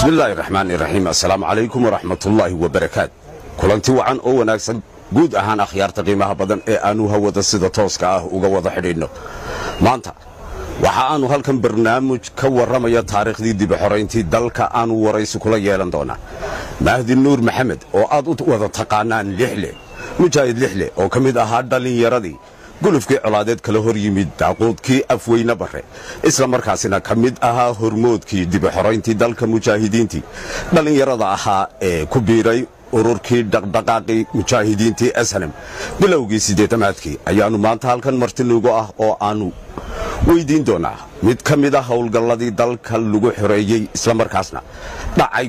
bismillaahi raxmaan iraxiim assalaamu calaykum waraxmatullaahi wabarakaat kulanti wacan oo wanaagsan guud ahaan akhyaarta qiimaha badan ee aannu hawada sida tooska ah uga wada xidhiidhno maanta waxa aannu halkan barnaamij ka warramaya taariikhdii dibuxorayntii dalka aannu waraysi kula yeelan doonaa mahdi nuur maxamed oo aad u wada taqaanaan lixle mujaahid lixle oo ka mid ahaa dhallinyaradii gulufkii colaadeed kala hor yimid daaquudkii afweyne barre isla markaasina ka mid ahaa hormoodkii dibuxorayntii dalka mujaahidiintii dhallinyarada ahaa ee ku biiray ururkii dhaqdhaqaaqii mujaahidiintii ashanem bilowgii siddeetamaadkii ayaannu maanta halkan martinugu ah oo aannu weyddiin doonaa mid ka mid a howlgalladii dalka lagu xoreeyey islamarkaasna dhacay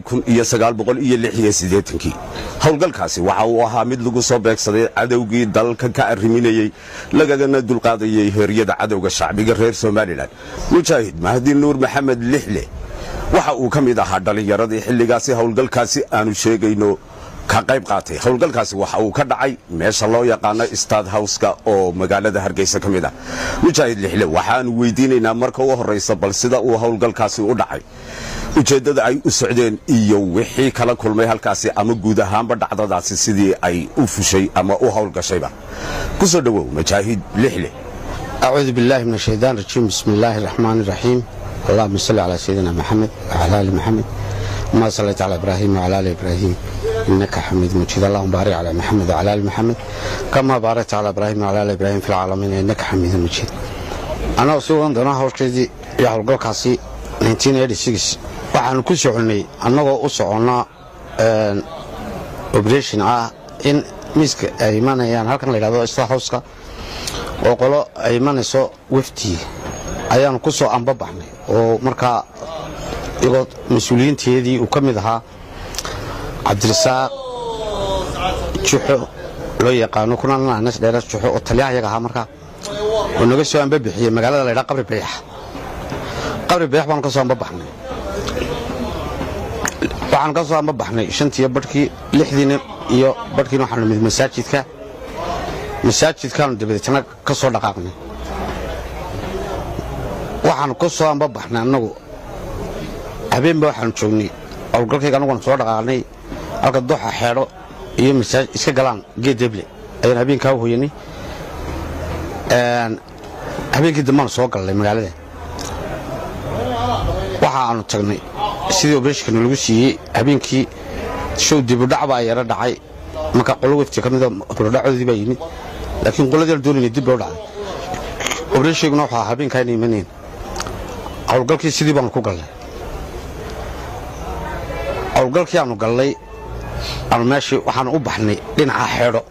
kii howlgalkaasi waxa uu ahaa mid lagu soo beegsaday cadowgii dalka ka arriminayey lagagana dulqaadayey heeryada cadowga shacbiga reer somalilan mujaahid mahdi nuur maxamed lixle waxa uu ka mid ahaa dhallinyaradii xilligaasi howlgalkaasi aanu sheegayno ka qayb qaatay howlgalkaasi waxa uu ka dhacay meesha loo yaqaano stad howska oo magaalada hargeysa ka mid ah mujaahid lixle waxaanu weydiinaynaa marka u horraysa bal sida uu howlgalkaasi u dhacay ujeeddada ay u socdeen iyo wixii kala kulmay halkaasi ama guud ahaanba dhacdadaasi sidii ay u fushay ama u howlgashayba ku soo dhowow majaahid lixle acuudu billaahi min ashaytaan rajiim bismi illaahi araxmaan iraxiim allahuma salli calaa sayidina maxamed wacala ali maxamed ma sallayta calaa ibraahim wacala ali ibraahim innaka xamiid mujiid allahuma baarik calaa maxamed wacala ali maxamed kamaa baarakta calaa ibraahim wacala ali ibraahim fi lcaalamiin innaka xamiidun mujiid annagu sii wadan doonaa hawsheedii iyo howlgalkaasi waxaanu ku soconnay annagoo u soconnaa oberation ah in miiska ay imanayaan halkan la yidhahdo star howska oo qolo ay imanayso waftii ayaanu ku soo ambabaxnay oo markaa iyagoo mas-uuliyiinteedii uu ka mid ahaa cabdirasaaq juxo loo yaqaano kunananas dheeras juxo oo taliyaha yaga ahaa markaa oo naga soo ambabixiyey magaalada la ydhaha qabri bayax qabri bayax baanu ka soo ambabaxnay waxaan ka soo ambabaxnay shantiiyo barhkii lixdiina iyo barhkiina waxaanu nimid masaajidka masaajidkaanu dabadeetna ka soo dhaqaaqnay waxaanu ka soo ambabaxnay annagu habeenba waxaanu joognay howlgalkayga annaguna soo dhaqaaqnay halka doxa xeedho iyo masaajid iska galaan geed deble ayaan habeenkaa u hoyanay habeenkii dambaanu soo galnay magaalada waxa aanu tagnay sidii obreshkana lagu siiyey habeenkii show dibudhac baa yaro dhacay marka qolo wefti ka mida hurdhacoodii baa yimid laakiin qoladii la doonayna dib loo dhacday obreshiguna wuxuu ahaa habeenkaa inay imaneen howlgalkii sidii baanu ku galnay howlgalkii aanu gallay aanu meeshii waxaanu u baxnay dhinaca xeedho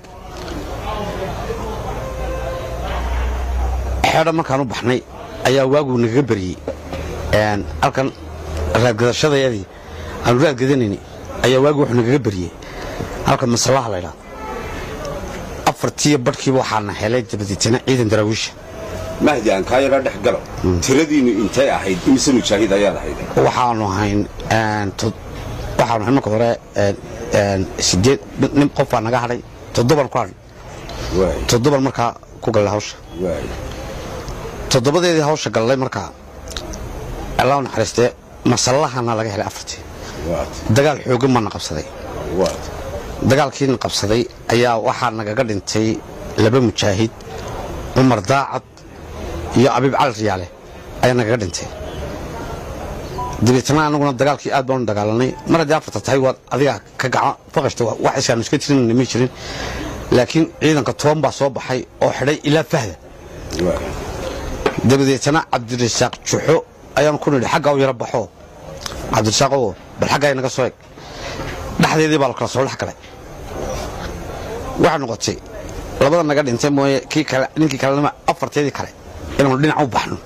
xeedho markaan u baxnay ayaa waagu nagaga baryey halkan raadgadashadayadii aanu raadgadanayni ayaa waagi wuxuu nagaga baryey halka masallaha laydhaa afartiiyo badhkiiba waxaana helay dabadeetana ciidan daraawiisha mahdi aan kaa yara dhex galo tiradiinnu intay ahayd imise mujaahid ayaad ahayd waxaanu ahayn waxaanu ahayn marka hore sideed nin qof baa naga hadhay toddoban ku hadhay toddoban markaa ku gallay hawsha toddobadeedii hawsha gallay markaa allah naxariistee masallahana laga helay afartii dagaal xooggan baana qabsaday dagaalkiina qabsaday ayaa waxaa nagaga dhintay laba mujaahid cumar daacad iyo abiib cali riyaale ayaa nagaga dhintay dabeetna anaguna dagaalkii aad baanu dagaalanay mar haddii afarta tahay waad adiga ka gacan faqashta wax iskaanu iska tirinayna ma jirin laakiin ciidanka toban baa soo baxay oo xidhay ilaa fahda dabadeetna cabdirasaaq juxo ayaanu ku nidhi xaggaa u yaro baxoo cabdirasaaqoo bal xaggaa naga soo eg dhexdeedii baa la kala soo dhex galay waxay noqotay labada naga dhintay mooye kii kale ninkii kalenama afarteedii kale inaanu dhinac u baxno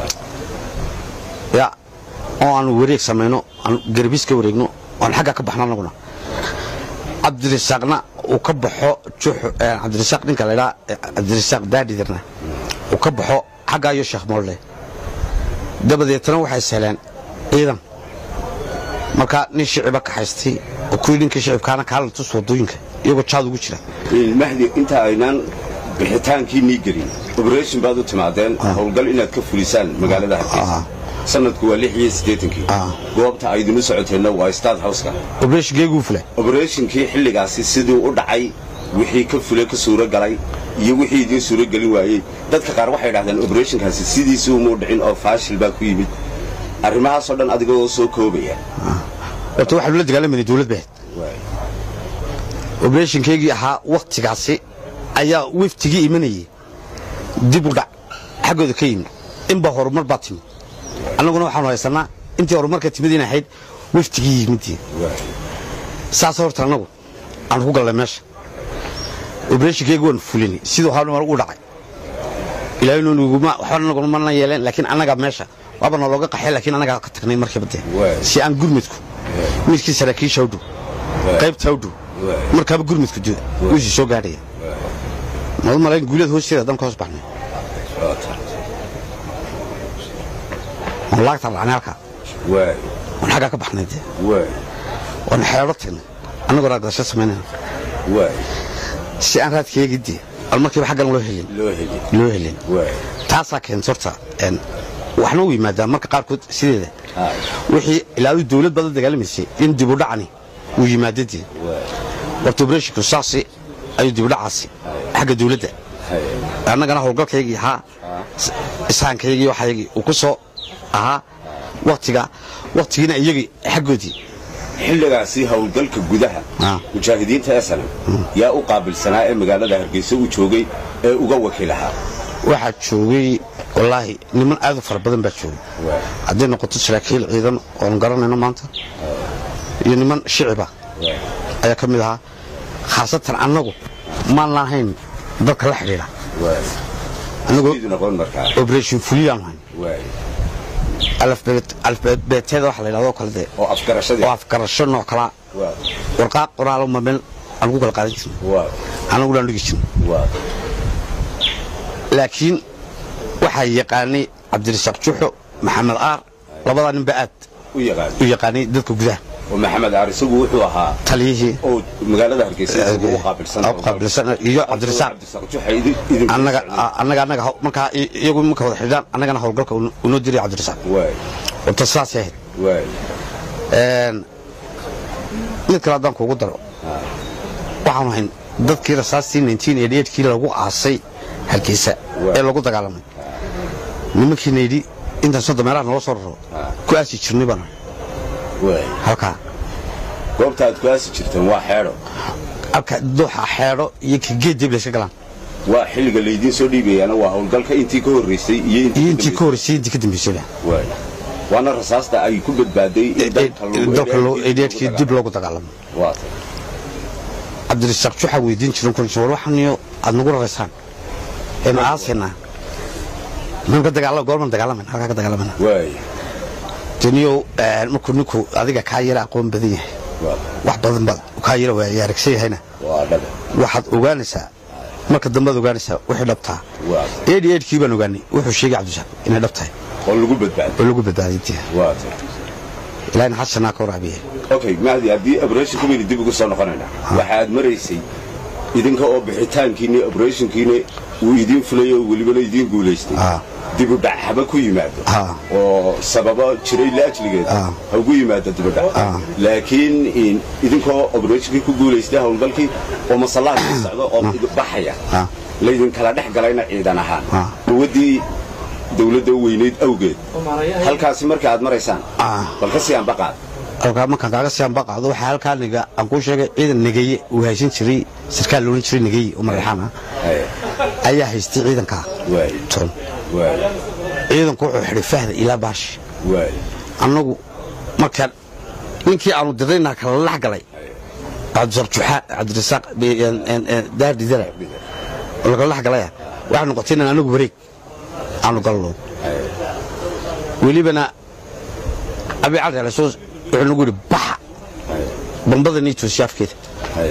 ya oo aanu wareeg samayno aanu garbiis ka wareegno oan xaggaa ka baxno annaguna cabdirasaaqna uu ka baxo juxo cabdirasaaq ninka laydhaa cabdirasaaq daadhidirna uu ka baxo xaggaa iyo sheekh moolle dabadeetna waxay sahleen ciidan markaa nin shiciba kaxaystay oo kuwii ninkii shicibkaana kaala tus wadooyinka iyagoo jaad ugu jira mahdi inta aynaan bixitaankii nii gelin oberation baad u timaadeen howlgal inaad ka fulisaan magaalada hargeysa sanadku waa lix iyo siddeetankii Ah. goobta aydinu socoteenna waa stad howska obreshonkeyguu fulay oberatinkii xilligaasi siduu u dhacay wixii ka fulay ka suuro galay iyo wixii idiin suuro gelin waayey dadka qaar waxay dhahdeen oberatiinkaasi sidiisii umuu dhicin oo faashil baa ku yimid arrimahaasoo dhan adigoo soo koobaya horta waxaanu la dagaalamayna dowlad bahed obreshonkeygii ahaa wakhtigaasi ayaa weftigii imanayay dib u dhac xaggooda ka yimid inba horumar baa timid annaguna waxaanu haysanaa intii horumarka timid in ahayd weftigii yimidii saas horta annagu aanu ku gallay meesha obreshonkeygii waanu fulinay siduu hawlmar u dhacay ilaahynuguma waxba naguna mana yeeleen laakiin annaga meesha waaba nalooga qaxay laakiin annagaa ka tagnay markiiba dee Waay. si aan gurmudku midkii saraakiisha u dhow qaybta u dhow Waay. markaaba gurmudku dee wiisii soo gaadhaya madu malayn guulada hoosteeda haddaan ka hoos baxnay waan laagta raacnay halkaa waay waan xaggaa ka baxnay dee waay waan xeedho tagnay annagoo raagdasho samaynayna waay si aan raadkeegii dee al markiiba xaggan loo helin loo heli loo helin waay taasaa keenta horta een, waxna u yimaadaa marka qaarkood sideeda Haa. wixii ilaadu dawlad baad la dagaalamaysay in dibudhacani uu yimaado dee waay horta obreshinku saasi ayuu dibudhacaasi xagga dawladda hay annagana howlgalkaygii ahaa is- ishaankaygii waxaygii uu ku soo ahaa waktiga waktigiina iyagii xaggoodii xilligaasi howlgalka gudaha Ah. mujaahidiinta snm yaa u qaabilsanaa ee magaalada hargeysa u joogay ee uga wakiilahaa waxaa joogay wallaahi niman aad u fara badan baa joogay waay hadday noqoto saraakiil ciidan oonu garanayno maanta iyo niman shiciba waay ayaa ka mid ahaa khaasatan annagu maan lahayn dadka la xidhiidha waay annagoo idu noqon markaa operation fuliyaanu hayn waay alfbeeteeda waxa la yidhahdo kale dee oo afgarashadii oo afgarasho nooc kalaa waa warqaaq qoraalo ma meel aan ku kala qaadan jirin waa annaguna aan dhigi jirin waa laakiin waxaa yaqaanay cabdirasaaq juxo maxamed aar labadaa ninba aad u yaqaan u yaqaanay dadka gudaha oo maxamed aar isagu wuxuu ahaa taliyihii oo magaalada hargeysa isagu u qaabilsan u qaabilsan iyo cabdirasaaq cabdirasaaq juxa idin idin annaga annaga annaga haw- markaa i- iyagu marka wada xidhaan annagana howlgalka uu unoo diray cabdirasaaq waay horta sidaasay ahayd waay Een, mid kale haddaan kuugu daro waxaanu hayn dadkii rasaastii 1988 kii lagu aasay hargeysa ee lagu dagaalamay nimankiina yidhi intaan sodon meelaha naloo soo raro ku aasi jirnay baan waay halkaa goobta aad ku aasi jirteen waa xeedho halka dooxa xeedho iyo ka geed dib layska galaan waa xilliga laydiin soo dhiibayaana waa howlgalka intii ka horreysay iyo iyo intii ka horreysay intii ka dambeysayba waay waana rasaasta ay ku badbaaday in dalka lagu- dalka eedheedhkii dib loogu dagaalamay waa tay cabdirasaaq juxaa weydiin jiran kun war waxaniyo aad nagu raraysaan eenu aasaynaa man ka dagaala goorman dagaalamayna halkaa ka dagaalamayna waay deniyow markuu ninku adiga kaa yara aqoon badan yahay waa wax badan baad kaa yara waaya aragsan yahayna waa dhabe waxaad ogaanaysaa marka dambead ogaanaysaa wixii dhabtaa waa eedhi eedhkii baan ogaanay wuxuu sheegay cabdirasaaq inay dhab tahay oo lagu badbaaday oo lagu badbaaday intii waa tay ilaahina xasanaa ka waraabiye okay mahdi haddii operation kumayni dib ugu soo noqonaynaa waxa aad maraysay idinka oo bixitaankiinni operationkiinni uu idiin fulay oo welibana idiin guulaystay Ah. dib u dhac haba ku yimaado Ah. oo sababo jiray laajligeed Ah. ha ugu yimaado dib u dhac Ah. laakiin in- idinkoo operationkii ku guulaystay howlgalkii oo masallaha ka socdo oo idin baxaya Ah. laydinkala dhex galayna ciidan ahaan Ah. quwaddii dawladda weynayd awgeed halkaasi marka aad maraysaan Ah. bal ka sii anbaqaad halkaa markaan kaaga sii anba qaado waxaa halkaa niga aan kuu sheegay ciidan negeye uu haysan jiray sarkaal loolan jiray negeye oo madaxaan ah Haye. ayaa haystay ciidankaa waay toon waay ciidanku wuxuu xidhay fahda ilaa baashi waay annagu markaan ninkii aanu diraynaa kala lax galay cabdirasaaq juxaa cabdirasaaq daardidara oo lagala lax galaya waxay noqotay inaan anagu wareeg aanu galno welibana abi cali alasoos wuxuu nagu yidhi baxa bambada nii toosiya afkeeda haye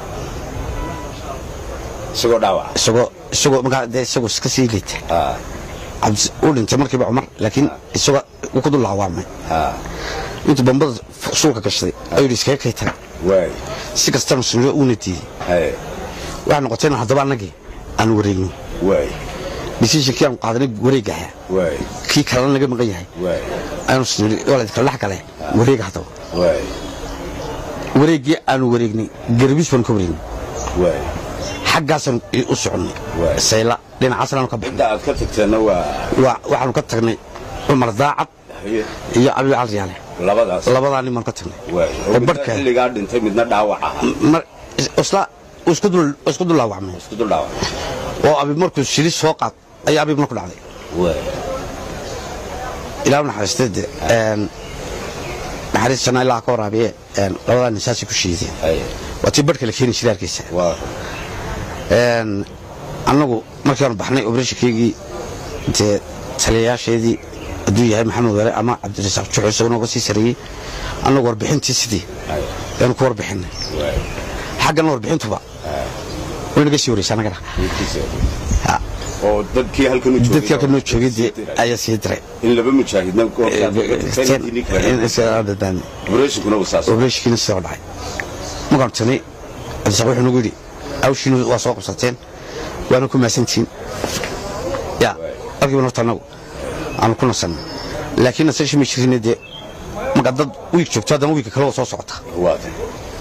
isagoo dhaawaca isagoo isagoo markaa dee isagoo iska sii liita haa cabdi uu dhintay markiiba cumar laakiin isagoo wuu ku dul laawaamay haa intuu bambada suulka gashaday ayuu yidhi iskaga kay taga waay si kastana sunniyo uuna diiday haye waxay noqotay inaan haddaba annagii aan wareegno waay decisionkii aanu qaadanay wareegaha waay kii kalena naga maqan yahay waay ayaanu sniri waa la kala dhex gale wareega haddaba waay wareeggii aanu wareegnay garbiis baanu ka wareegnay waay xaggaasaan u soconnay Waay. sayla dhinacaasna aanu ka baxnay inta aad ka tagteenna waa Waa- waxaanu ka tagnay cumar daacad haye iyo abi calriyaale labadaas labadaa nin baanu ka tagnay waay oo oo midna barhka xilligaa dhintay midna dhaawac ahaa mar isla isku dul isku dul laawacmay isku dul dhaawac oo abi markuu shili soo qaad ayaa abi marku dhacday waay ilaa u naxariistay dee een naxariis janaa ilaa ka waraabiye een labadaa nin saasay ku shiideen haye waa tii barhka la keeni jiray hargeysa waa een annagu markaanu baxnay obrashinkeygii dee taliyayaasheedii hadduu yahay maxamed were ama cabdirasaaq juxo isaguna uga sii sareeyey annagu warbixintii sidii haye yaanu ku warbixinay waay xaggana warbixintuba way naga sii wareysa annagana midkiisa Ha, oo dadkii halkan u joogay dadkii halka noo joogay dee ayaa sii diray in laba mujaahidna operatinkuna uu saas obrashinkiina sidoo dhacay markaanu tagnay cabdirasaaq wuxuu nagu yidhi hawshiina waa soo qabsateen waana ku maasantihiin ya halkiiba horta annagu aanu ku nasanay laakiin nasasha ma jirine dee marka dad wiig joogto haddana wiigka kale waa soo socota waa tay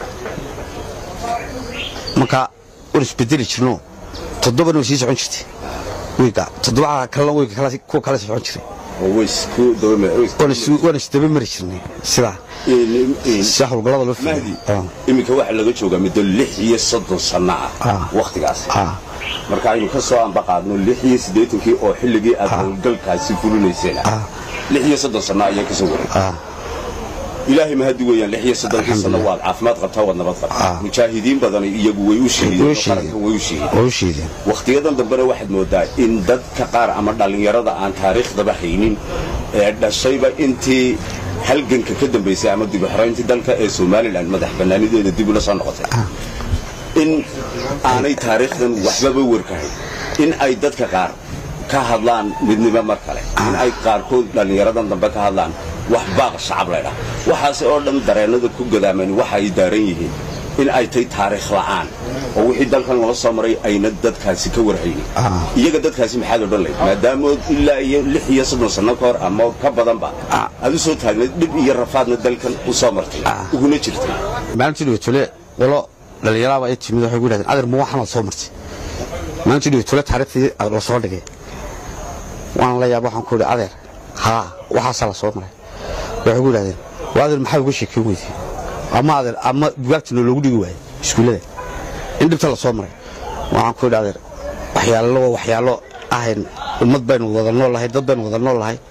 marka waan isbedeli jirno toddobana way sii socon jirtay wiigga toddobaha kalena wiigga kale kuwa kale sii socon jiray oo way isku daba waan is- waan isdaba mari jirnay sidaa sida howlgallada loo mahdi fuliyo iminka waxaa laga joogaa muddo lix iyo soddon sanno ah Ah. wakhtigaas Ah. marka aynu ka soo ambaqaadno lix iyo siddeetankii oo xilligii aad howlgalkaasi fulinayseen ah lix iyo soddon sanno ayaa kasoo waray Ah. ilaahay mahadi weeyaan lix iyo soddonkii sanno waad caafimaad qabtaa waad nabad qabtaa Ah. mujaahidiin badan iyagu way u shahiideen Way oo qaranka way u shahiideen waa u shiideen wakhtiyadan dambena waxaad moodaa in dadka qaar ama dhallinyarada aan taariikhdaba haynin ee dhashayba intii halganka ka dambaysay ama dib u xorayntii dalka ee somalilan madax bannaanideeda dib ula soo noqotay in aanay taariikhdan waxbaba warkahayn in ay dadka qaar ka hadlaan midnimo mar kale in ay qaarkood dhallinyaradan dambe ka hadlaan wax baaq shacab laydhaa waxaase oo dhan dareennada ku gadaaman waxa ay daaran yihiin in ay tahay taariikh la'aan oo wixii dalkan loo soo maray ayna dadkaasi ka warhaynin Ah. iyaga dadkaasi maxaad odhan lahayd maadaama ilaa iyo lix iyo soddon sanno ka hor ama ka badanba Ah. aad u soo taagnayd dhib iyo rafaadna dalkan u soo martay Ah. uguna jirtay maalintii dhibatole qolo dhallinyaraaba ay timid waxay ku yidhahdeen adeer ma waxaanaad soo martay maalintii dhibatole taariikhdii la soo dhigay waan la yaab waxaan ku idhi adeer haa waxaasaa la soo maray waxay ku yidhahdeen waa adeer maxaa uga sheekeyn weyday ama adeer ama bugaagtina loogu dhigi waayey iskuullada in dhibta la soo maray waxaan ku idhi adeer waxyaalo waa waxyaalo ahayn ummad baynu wada nool lahay dad baynu wada nool lahay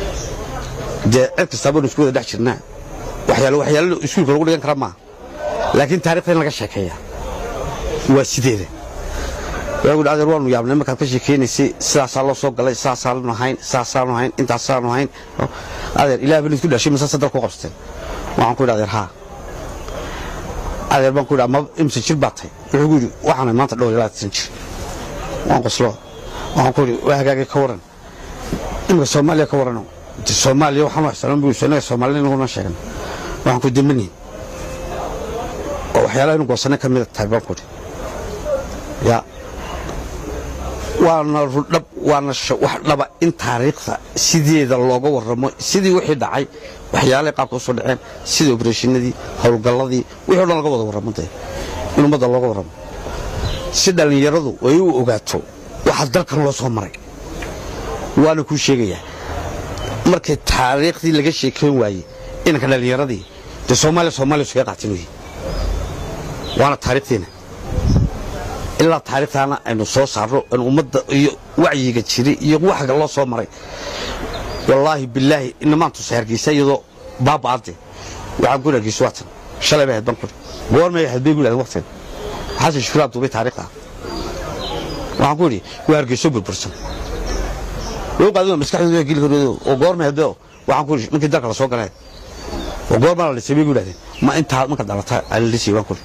dee cid kastaa baynu isku wada dhex jirnaa waxyaalo waxyaalo iskuulka lagu dhigan kara maaha laakiin taarikhda in laga sheekeeya waa sideeda waagu adeer waanu yaabnay markaad ka sheekeynaysay sidaasaa loo soo galay sidaasaanu hayn sidaasaanu hayn intaasaanu hayn adeer ilaah baan isku dhashay mise sadar ku qabsateen waxaan ku idhi adeer haa adeer baan ku idhi ama imse jir baad tahay wuxuu ku yidhi waxaanay maanta dhowr ilaa tan jir waan qoslo waxaan ku idhi waa hagaagay ka waran imika soomaaliya ka warano De soomaaliya waxaan u ixtiraaman buu inaga soomaalida inaguna sheegan waxaan ku dambanayn oo waxyaalaha inu goosanay ka mida tahay baan ku idhi ya waana rudhab waana sha- wax dhaba in taariikhda sideeda looga warramo sidii wixii dhacay waxyaalahay qaabka usoo dhaceen sidii obrashinadii howlgalladii wixii o dhan laga wada warramo dee in ummadda looga warramo si dhallinyaradu ay u ogaato waxa dalkan loo soo maray waana kuu sheegayaa markay taariikhdii laga sheekeyn waayey inanka dhallinyaradii dee soomaaliya soomaaliya iskaga qaatin weye waana taariikhdeena ilaa taariikhtaana aynu soo saarno in ummadda iyo wacyiga jiray iyo waxga loo soo maray wallaahi bilaahi inamaan tusa hargeysa iyadoo baaba'ade waxaan ku hargeysa waatan shalay bay ahayd ban kuri goormay ahayd bay gudhahdeen waqtigeed xasan shukuraa duubay taariikhda waxaan ku idhi waa hargeyso burbursan loo qaadin waa maskaxdooda geli karoodo oo goormay ahayd waxaan ku idhi markii dalka la soo galeen oo goormaa la dhisay bay gudhahdeen ma intaa marka dhalata aan la dhisay waan ku idhi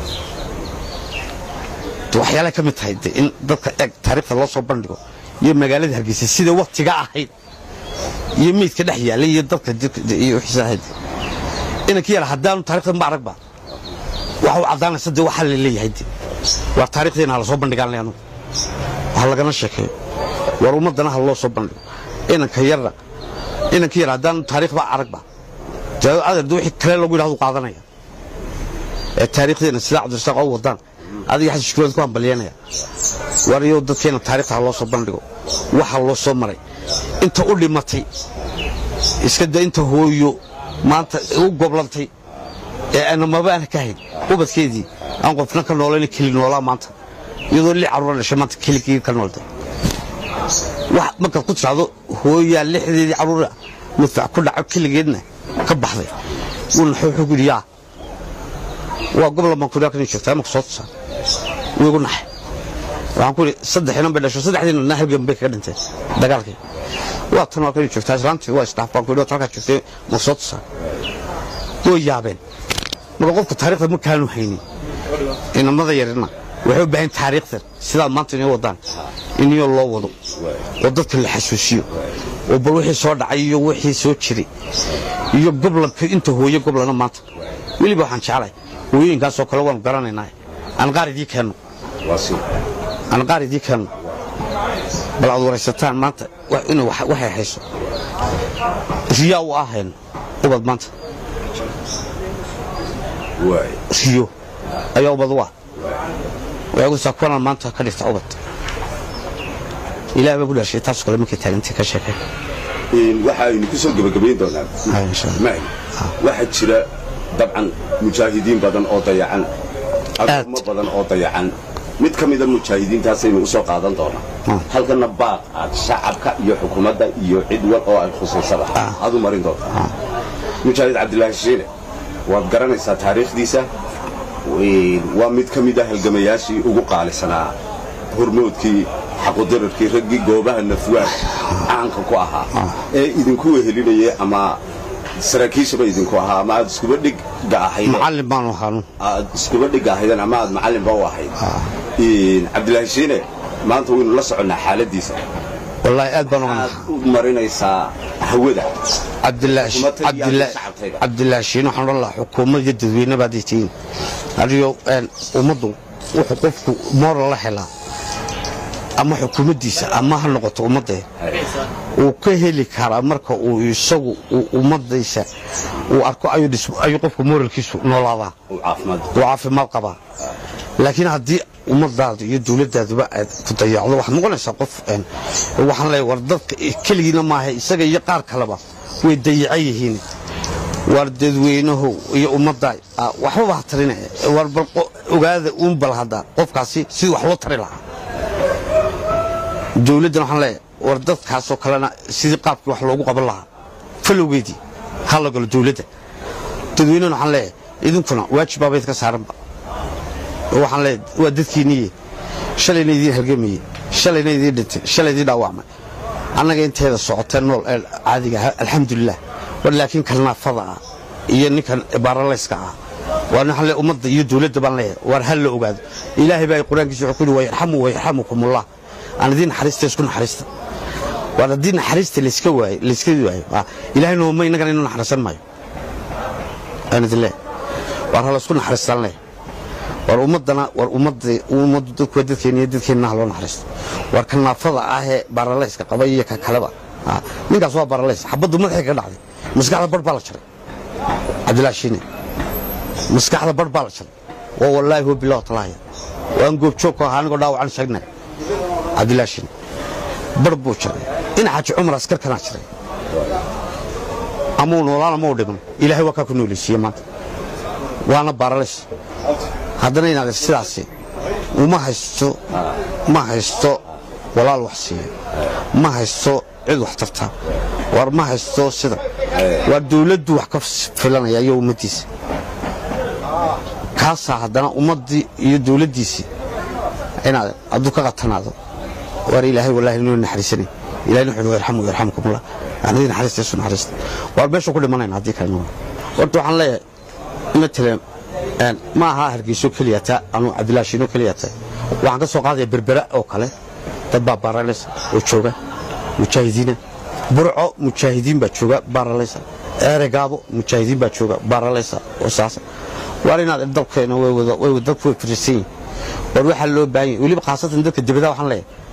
waxyaalaha ka mid tahay de in dadka eeg taariikhda loo soo bandhigo iyo magaalada hargeysa sida waktiga ahayd iyo meydka dhex yaalay iyo dadka jirka- iyo wixiisa ahayd inanka yara haddaanu taarikhda ma aragba waxa u caddaanaysa de waxaa la leeyahay de waa taarikhdeena ha lasoo bandhigaan le anugu waxa lagana sheekeeyo war ummaddana ha loo soo bandhigo inanka yarna inanka yar haddaan taariikhba aragba dee adeer wixii kale lagu yidhahdu qaadanaya ee taariikhdeena sidaa cabdirasaaq oo wadaan adiga xasan shukuurad ku hambalyanaya war iyow dadkeena taariikhda ha loo soo bandhigo waxa loo soo maray inta u dhimatay iska da inta hooyo maanta u goblantay ee ana maba aan ka hayn ubadkeedii aan qofna ka noolayna keli noolaa maanta iyadoo lix caruura dhashay maanta keligii ka nooltay wax markaad ku tidhaahdo hooyaa lixdeedii caruura mudfac ku dhaco keligeedna ka baxday wuuna wuxuu yidhi yaa waa gobol baan kudhaa kan joogtaa marka soo tusaa wuu igu naxay waxaan ku yidhi saddex inan bay dhasho saddexdiina na halgan bay kaga dhinteen dagaalkii waa tan waa kan joogtaa islaantii waa isdhaaf baan ku yidhi halkaa joogtay marka soo tusaa way yaabeen marka qofka taariikhda ma kaanu haynin inamada yarina waxay u baahan taariikhdan sidaad maanta inay wadaan iniyoo loo wado oo dadka la xasuusiyo oo bal wixii soo dhacay iyo wixii soo jiray iyo goblanka inta hooye goblana maanta weliba waxaan jeclahay hooyooyinkaasoo kale waanu garanaynaa aan qaar idii keenno aan qaar idii keenno bal aad waraysataan maanta inay waxay hayso riyaa u ahayn ubad maanta riyo ayaa ubad u ah waxay ku kuwanaan maanta ka dhigta ubad ilaah baa ku dhashay taasoo kale markay taagantay ka sheekay waxa aynu ku soo gebagabayn doonaa maay waxaa jira dabcan mujaahidiin badan oo dayacan adoomo badan oo dayacan mid ka mida mujaahidiintaasaynu u soo qaadan doonaa halkana baaq aad shacabka iyo xukuumadda iyo cid wal oo ay khusaysaba aad u marin doontaa mujaahid cabdilaahi shiine waad garanaysaa taariikhdiisa waa mid ka mid a halgamayaashii ugu qaalisanaa hormoodkii xaqudirarkii raggii goobaha nafwaad caanka ku ahaa ee idinku wehelinayay ama saraakiishaba idinku ahaa ama aad iskuba dhigga ahaydeen macallin baanu ahaanu aad iskuba dhigga ahaydeen ama aad macallinba u ahayd cabdilaahi shiine maanta waynu la soconnaa xaaladiisa wallaahi aad baan uga aad u marinaysaa hawada cabdilaahi shiin waxaan odhan lahaa xukuumad iyo dadweyne baad tihiin adigo ummaddu wuxuu qofku moral la helaa ama xukuumaddiisa ama ha noqoto ummadda uu ka heli karaa marka uu isagu ummaddiisa uu arko ayuu qofku moralkiisu noolaadaa uu caafimaad qabaa laakiin haddii ummadaadu iyo dawladaaduba aad ku dayacdo waxaad noqonaysaa qof waxaan leeyahay war dadka keligiina maaha isaga iyo qaar kaleba way dayacan yihiin war dadweynahow iyo ummadda waxbaba ha tarina war bal ogaada uun bal hadda qofkaasi sidii wax loo tari lahaa dawladdan waxaan leeyahay war dadkaasoo kalena sidii qaabkii wax loogu qaban lahaa falowgeedii ha la galo dawladda dadweynahana waxaan leeyahay idinkuna waajibaabayd ka saaranba waxaan leeyahay waa dadkiinniye shalayna idiin halgamaye shalayna idiin dhintay shalay idiin dhaawacmay annaga inteeda socotee nool ee caadiga ah alxamdulilah war laakiin kalnaafada ah iyo ninkan baaralayska ah waa waxaan leeyahay ummadda iyo dawladda baan leeyahay war hal la ogaado ilaahay baa qur-aankiisa wuxuu ku yidhi wayarxamu wayarxamukumullah aan idiin naxariista isku naxariista war haddii naxariista layska waayo layska waayo ilaahay nooma innagana inuu naxariisan maayo aan idin leeyahay war ha laysku naxariistaan leeyahay war ummadana war ummadda ummaddu dadku waa dadkeena iyo dadkeenna ha loo naxariisto war ka naafada ah ee baaralayska qaba iyo ka kaleba ninkaas waa baaralays xabaddu madaxay ka dhacday maskaxda bar baa la jaray cabdilaahi shiine maskaxda bar baa la jaray waa wallaahi huwa bilah talaaya waan goobjoog ku ahaa anigoo dhaawacan sheegnay cabdilaahi shiine bar buu jaray in xaaji cumar askarkanaa jiray amuu noolaan ama u dhiman ilaahay waa kaa ku nooleysiiye maanta waana baaralays haddana inaad sidaasi uma haysto ma haysto walaal wax siiya ma haysto cid wax tarta war ma haysto sida waa dawladdu wax ka filanaya iyo ummaddiisa kaasaa haddana ummaddii iyo dawladdiisii inaad hadduu ka qatanaado war ilaahay wallaahi inuu naxariisanay ilahay wuxuu yarxamu yarxamukumullah anadii naxariista isu naxariista war meesha ku dhimanayna haddii kale horta waxaan leeyahay matalan ma aha hargeyso keliyata anu cabdilaashiino keliyata waxaan ka soo qaadaya berbera oo kale dad baa baaralaysa oo jooga mujaahidiina burco mujaahidiin baa jooga baaralaysa eregaabo mujaahidiin baa jooga baaralaysa oo saasa waar inaad dalkeena way dadku way firisan yihin war waxaa loo baahan yahay weliba khaasatan dadka dibadaha waxaan leeyahay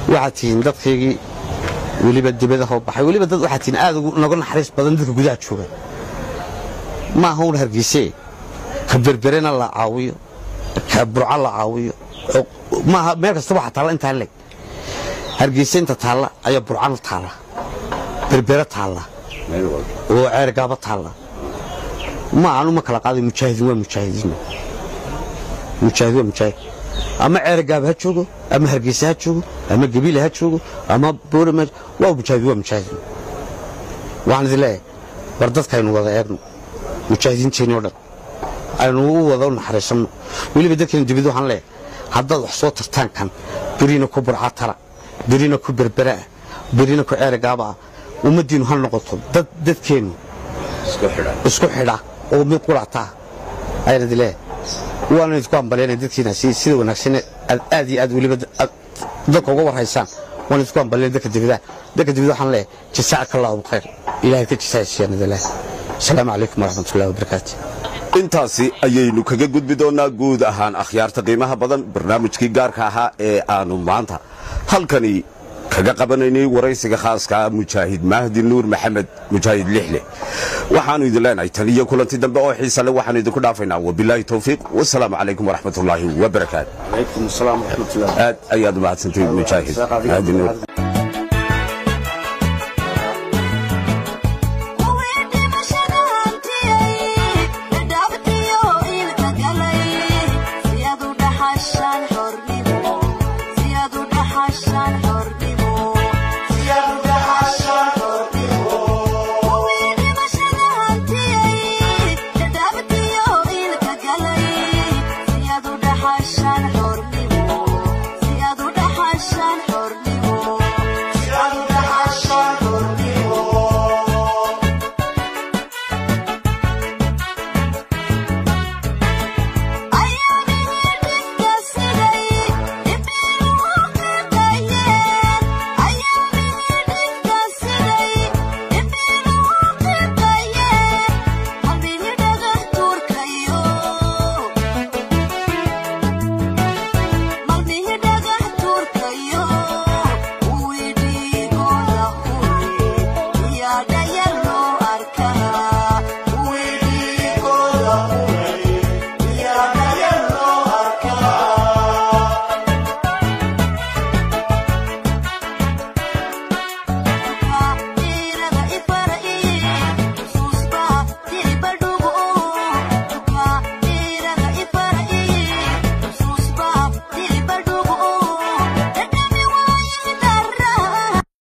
waxaad tihiin dadkaygii weliba dibadahoo baxay weliba dad waxaad tihiin aad noga naxariis badan dadka gudaha jooga ma aha un hargeysee ka berberena la caawiyo ka burca la caawiyo maaha meel kastaba waxaa taalla intaa leg hargeysa inta taalla ayaa burcana taalla berbere taalla oo ceergaaba taalla ma aanu ma kala qaaday mujaahidiin waa mujaahidiin mujaahid waa mujaahid ama ceergaaba ha joogo ama hargeysa ha joogo ama gabiile ha joogo ama boorama waa mujaahid waa mujaahid waxaan idin leeyahay war dadkaynu wada eegno mujaahidiinteenni o dhan aynu u wada u naxariisanno weliba dadkeenu dibad waxaan leeyahay haddaad wax soo tartaan kan berina ku burca tala berina ku berberaah berina ku ceerigaaba ah ummaddiinnu ha noqoto dad dadkeennu isku xidha oo mid quractaa ayaan idin leeyahay waana idinku hambalyaynaya dadkiina sida wanaagsan aad iyo aad weliba dadka uga warhaysaan waan idinku hambalyaynaya dadka dibadaha dadka dibada waxaan leeyahay jasaaka allahu khayr ilahay ka jasaaysiiyaan idin leeyahay asalaamu calaykum waraxmatullahi wabarakaatu intaasi ayaynu kaga gudbi doonnaa guud ahaan akhyaarta qiimaha badan barnaamijkii gaarka ahaa ee aanu maanta halkani kaga qabanaynay waraysiga khaaska mujaahid mahdi nuur maxamed mujaahid lixle waxaannu idin leenahay tan iyo kulanti dambe oo xiisa le waxaanu idinku dhaafaynaa wabilaahi towfiiq wasalaamu calaykum waraxmatullaahi wabarakaatu aad ayaad umahadsantayd mujaahid mahdi nuur